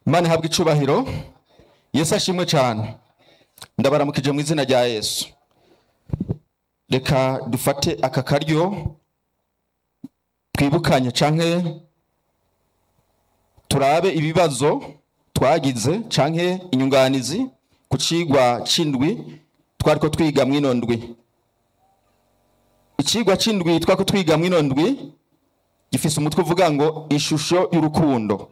imana ihabwa icubahiro yesu ashimwe cyane ndabaramukije mu izina rya yesu reka dufate aka karyo twibukanye canke turabe ibibazo twagize canke inyunganizi ku cigwa c'indwi twariko twiga mw'ino ndwi icigwa c'indwi twariko twiga mw'ino ndwi gifise umutwe uvuga ngo ishusho y'urukundo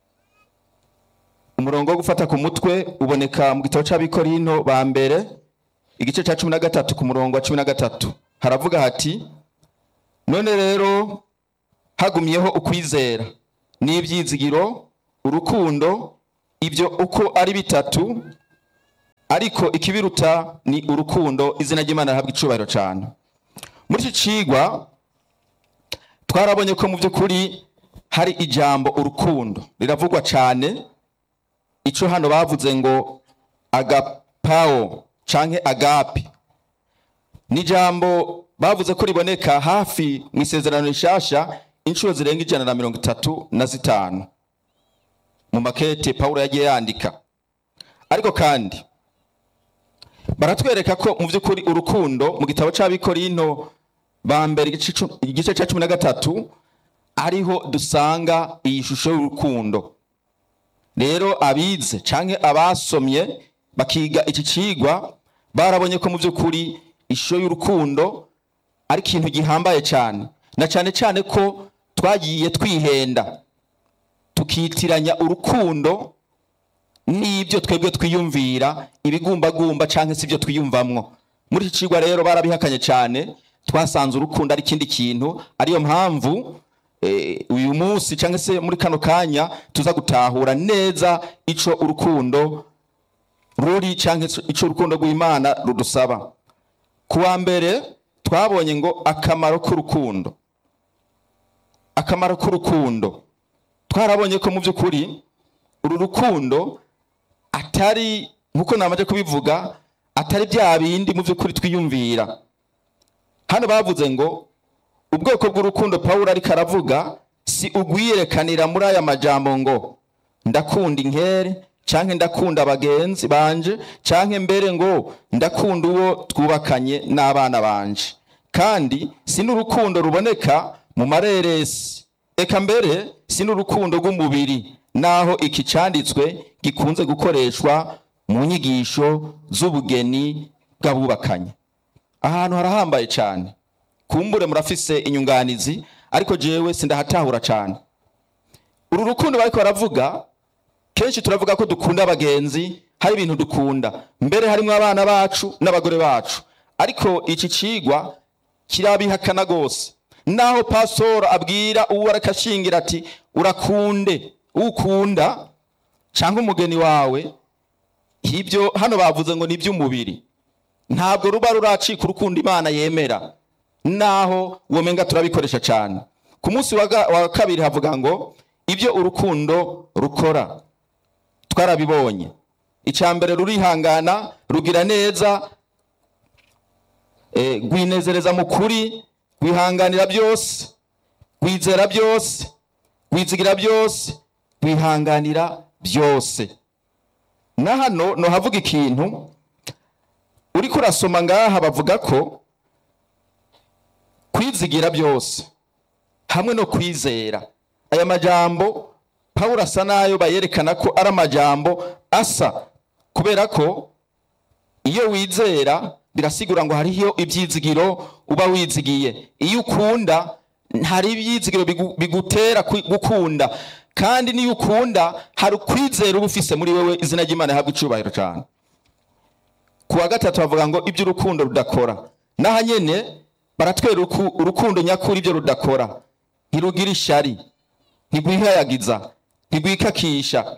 umurongo wo gufata ku mutwe uboneka mu gitabo c'abikorino ba mbere igice ca cumi na gatatu ku murongo wa cumi na gatatu haravuga hati none rero hagumyeho ukwizera n'ivyizigiro urukundo ibyo uko ari bitatu ariko ikibiruta ni urukundo izina ry'imana rihabwa icubahiro cane muri iki cigwa twarabonye ko mu by'ukuri hari ijambo urukundo riravugwa cane ico hano bavuze ngo agapawo canke agape ni ijambo bavuze ko riboneka hafi mu isezerano rishasha inshuro zirenga ijana na mirongo itatu na zitanu mu makete pawulo yagiye yandika ariko kandi baratwereka ko mu by'ukuri urukundo mu gitabo c'abikorino ba mbere igice cu- igice ca cumi na gatatu ariho dusanga iyi shusho y'urukundo rero abize canke abasomye bakiga iki cigwa barabonye ko mu by'ukuri ishusho y'urukundo ari ikintu gihambaye cyane na cyane cyane ko twagiye twihenda tukitiranya urukundo n'ibyo twebwe twiyumvira ibigumbagumba canke si byo twiyumvamwo muri iki cigwa rero barabihakanye cyane twasanze urukundo ari ikindi kintu ariyo mpamvu eh, uyu munsi cyangwa se muri kano kanya tuza gutahura neza ico urukundo ruri cyangwa ico urukundo rw'imana rudusaba ku wa mbere twabonye ngo akamaro k'urukundo akamaro k'urukundo twarabonye ko mu by'ukuri uru rukundo atari nk'uko namaze kubivuga atari bya bindi mu by'ukuri twiyumvira hano bavuze ngo ubwoko bw'urukundo pawulo ariko aravuga si ugwiyerekanira muri aya majambo ngo ndakunda inkere canke ndakunda abagenzi banje canke mbere ngo ndakunda uwo twubakanye n'abana banje kandi si n'urukundo ruboneka mu mareresi eka mbere si n'urukundo rw'umubiri naho iki canditswe gikunze gukoreshwa mu nyigisho z'ubugeni bw'abubakanye ahantu harahambaye cyane kumbure murafise inyunganizi ariko jewe sindahatahura cyane uru rukundo bariko baravuga kenshi turavuga ko dukunda abagenzi hari ibintu dukunda mbere harimo abana bacu n'abagore bacu ariko iki cigwa kirabihakana gose naho pasoro abwira uwo arakashingira ati urakunde ukunda cyangwa umugeni wawe ibyo hano bavuze ngo ni iby'umubiri ntabwo ruba ruracika urukundo imana yemera naho womenga turabikoresha cyane ku munsi wa ga- wa kabiri havuga ngo ibyo urukundo rukora twarabibonye icya mbere rurihangana rugira neza eh, rwinezereza mu kuri rwihanganira byose rwizera byose rwizigira byose rwihanganira byose na hano nohavuga ikintu uriko urasoma ngaha bavuga ko kwizigira byose hamwe no kwizera aya majambo pawulo asa nayo bayerekana ko ari amajambo asa kubera ko iyo wizera birasigura ngo hariho ibyizigiro uba wizigiye iyo ukunda hari ibyizigiro bigu- bigutera kwi- gukunda kandi niyo ukunda hari ukwizera uba ufise muri wewe izina ry'imana rihabwa icubahiro cyane ku wa gatatu bavuga ngo ibyo urukundo rudakora n'aha nyene baratwera uruku- urukundo nyakuri ibyo rudakora ntirugira ishari ntigwihayagiza ntigwikakisha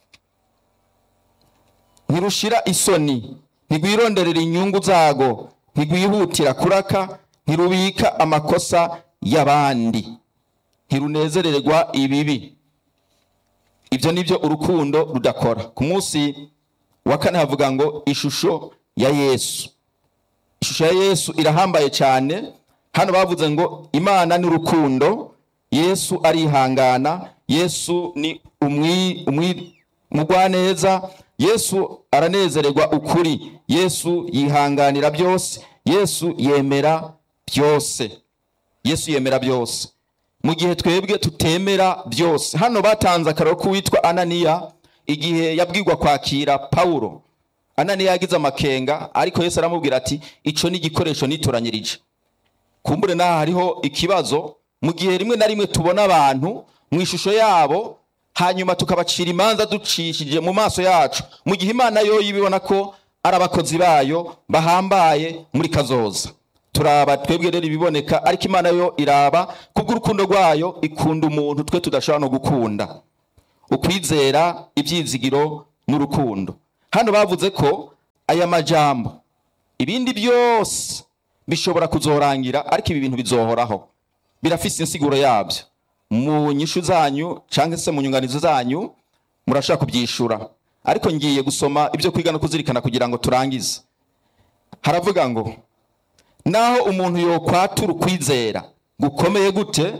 ntirushira isoni ntigwironderera inyungu zago ntigwihutira kuraka ntirubika amakosa y'abandi ntirunezererwa ibibi ibyo nibyo urukundo rudakora ku munsi wa kane havuga ngo ishusho ya yesu ishusho ya yesu irahambaye cyane hano bavuze ngo imana ni urukundo yesu arihangana yesu ni umwi- umwi- umugwaneza yesu aranezererwa ukuri yesu yihanganira byose yesu yemera byose yesu yemera byose mu gihe twebwe tutemera byose hano batanze akararo k'uwitwa ananiya igihe yabwirwa kwakira pawulo ananiya yagize amakenga ariko yesu aramubwira ati ico ni igikoresho nitoranyirije kumbure naho hariho ikibazo mu gihe rimwe na rimwe tubona abantu mu ishusho yabo hanyuma tukabacira imanza ducishije mu maso yacu mu gihe imana yo ibibona ko ari abakozi bayo bahambaye muri kazoza turaba twebwe rero ibiboneka ariko imana yo iraba kubw'urukundo rwayo ikunda umuntu twe tudashobora no gukunda ukwizera ibyizigiro n'urukundo hano bavuze ko aya majambo ibindi byose bishobora kuzorangira ariko ibi bintu bizohoraho birafise insiguro yabyo mu nyishu zanyu cyangwa se mu nyunganizi zanyu murashaka kubyishura ariko ngiye gusoma ibyo kwiga no kuzirikana kugira ngo turangize haravuga ngo naho umuntu yokwatura ukwizera gukomeye gute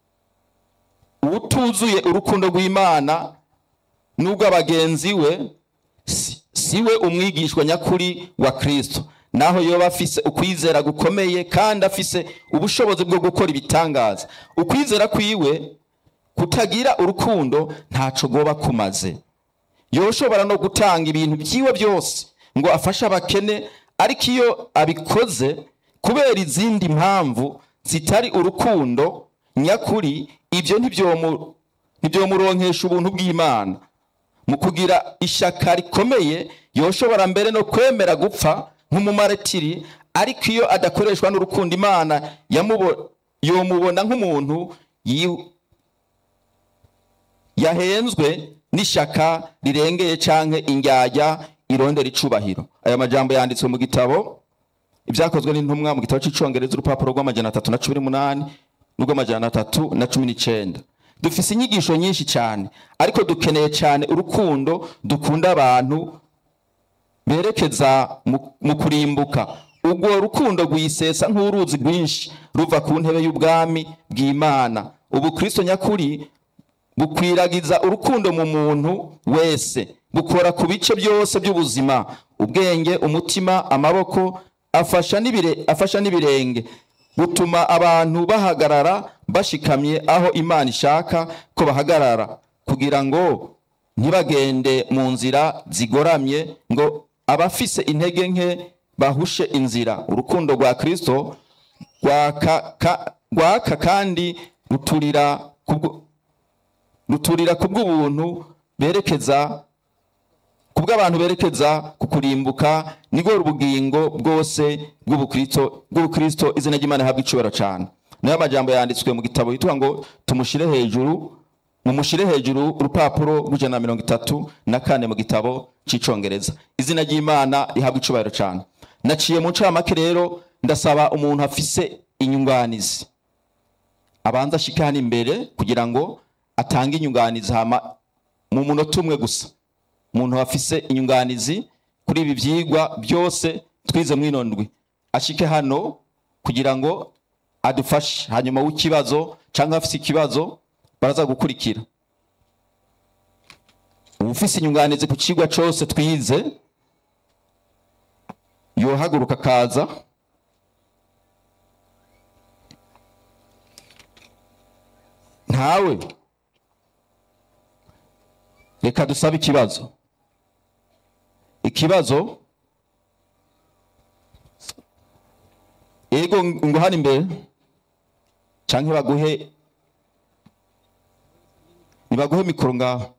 utuzuye urukundo rw'imana n'ubw'abagenzi we si- si we umwigishwa nyakuri wa kristo naho yoba afise ukwizera gukomeye kandi afise ubushobozi bwo gukora ibitangaza ukwizera kwiwe kutagira urukundo ntaco goba kumaze yoshobora no gutanga ibintu byiwe byose ngo afashe abakene ariko iyo abikoze kubera izindi mpamvu zitari urukundo nyakuri ibyo ntibyomu- ntibyomuronkesha ubuntu bw'imana mu kugira ishyaka rikomeye yoshobora mbere no kwemera gupfa nk'umumaritiri ariko iyo adakoreshwa n'urukundo imana yamubo- yomubona nk'umuntu yi- yahenzwe n'ishyaka rirengeye canke indyarya irondera icubahiro aya majambo yanditswe mu gitabo ibyakozwe n'intumwa mu gitabo cy'icongereza urupapuro rw'amajana atatu na cumi n'umunani n'urw'amajana atatu na cumi n'icenda dufise inyigisho nyinshi cyane ariko dukeneye cyane urukundo dukunda abantu berekeza mu- mu kurimbuka ubwo rukundo rwisesa nk'uruzi rwinshi ruva ku ntebe y'ubwami bw'imana ubu kristo nyakuri bukwiragiza urukundo mu muntu wese bukora ku bice byose by'ubuzima ubwenge umutima amaboko afasha n'ibire afasha n'ibirenge butuma abantu bahagarara bashikamye aho imana ishaka ko bahagarara kugira ngo ntibagende mu nzira zigoramye ngo abafise intege nke bahushe inzira urukundo rwa kristo rwaka ka- rwaka kandi ruturira kubwo ruturira kubw'ubuntu berekeza kubw'abantu berekeza ku kurimbuka nibwo ubugingo bwose bw'ubukristo bw'ubukristo izina ry'imana rihabwa icubahiro cyane nayo amajambo yanditswe mu gitabo yitwa ngo tumushire hejuru mumushire hejuru urupapuro rw'ijana na mirongo itatu na kane mu gitabo c'icongereza izina ry'imana rihabwa icubahiro cyane naciye mu ncamake rero ndasaba umuntu afise inyunganizi abanza ashike hano imbere kugira ngo atange inyunganizi hama mu munota umwe gusa umuntu afise inyunganizi kuri ibi byigwa byose twize mwino ndwi ashike hano kugira ngo adufashe hanyuma w'ikibazo cyangwa afise ikibazo baraza gukurikira ufise inyunganizi ku kigwa cyose twize yohaguruka akaza ntawe reka dusabe ikibazo ikibazo ego ngo hano imbere canke baguhe nibaguhe mikoro ngaho